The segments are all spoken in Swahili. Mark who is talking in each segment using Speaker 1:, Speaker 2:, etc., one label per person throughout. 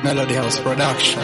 Speaker 1: Melody House Production.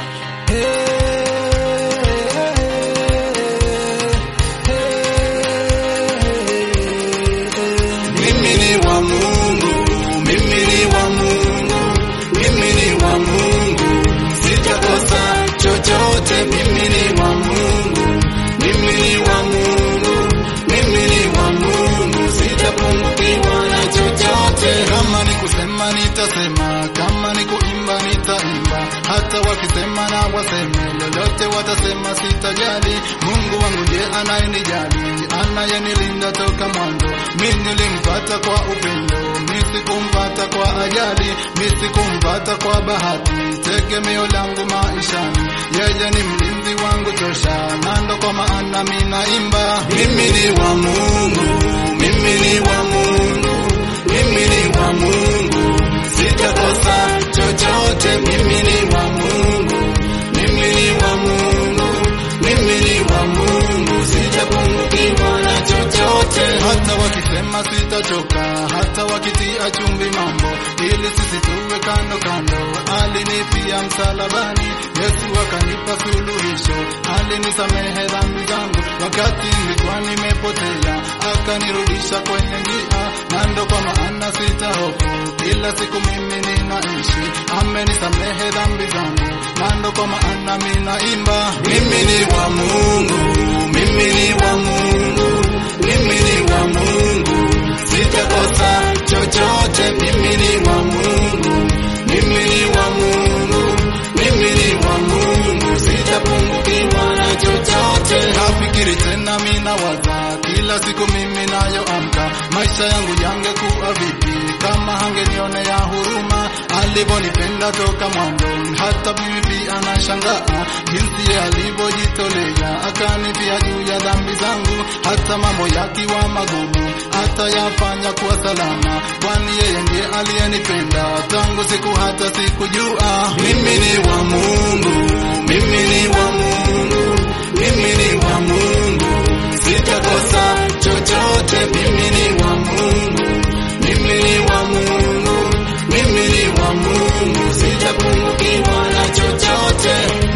Speaker 2: Mimi ni wa Mungu, mimi ni wa Mungu, mimi ni wa Mungu, sitakosa chochote. Mimi ni wa Mungu, mimi ni wa Mungu, mimi ni wa Mungu, sitapungukiwa na chochote. Kama ni kusema nitasema, kama ni kuimba nitaimba, hata wakisema na waseme lolote watasema, sitajali. Mungu wangu ndiye anayenijali, anayenilinda toka mwanzo. Mimi nilimpata kwa upendo, mimi sikumpata kwa ajali, mimi sikumpata kwa bahati. Tegemeo langu maishani, yeye ni mlinzi wangu tosha, na ndo kwa maana mimi naimba. Mimi ni wa Mungu, mimi ni wa Mungu, mimi ni wa Mungu, sitakosa chochote. Mimi ni wa Mungu, mimi ni wa Mungu, mimi ni wa Mungu, sitapungukiwa na chochote. Hata wakisema sitachoka, hata wakitia chumvi mambo, ili sisi tuwe kando kando. Alinipia msalabani, Yesu akanipa suluhisho, alinisamehe dhambi zangu wakati nilikuwa nimepotea, akanirudisha kwenye njia, na ndo kwa maana sitahofu. Kila siku mimi ninaishi, amenisamehe dhambi zangu, na ndo kwa maana mimi naimba. Mimi ni wa Mungu, mimi ni wa Mungu, mimi ni wa Mungu, sitakosa chochote. Mimi ni wa Mungu, mimi ni wa Mungu, mimi ni wa Mungu, sitapungukiwa na chochote. Nafikiri tena mimi nawaza kila siku mimi nayoamka, maisha yangu yangekuwa vipi kama hangenionea huruma alivyonipenda toka mwanzo. Hata mimi pia nashangaa jinsi yeye alivyojitolea akanifia juu ya dhambi zangu, hata mambo yakiwa magumu atayafanya kuwa salama, kwani yeye ndiye aliyenipenda tangu siku hata sikujua. Mimi ni wa Mungu, mimi ni wa Mungu, mimi ni wa Mungu, sitakosa chochote. Mimi ni wa Mungu, mimi ni wa Mungu, mimi ni wa Mungu, sitapungukiwa na chochote.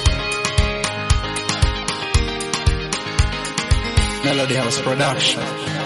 Speaker 1: Melody House Production.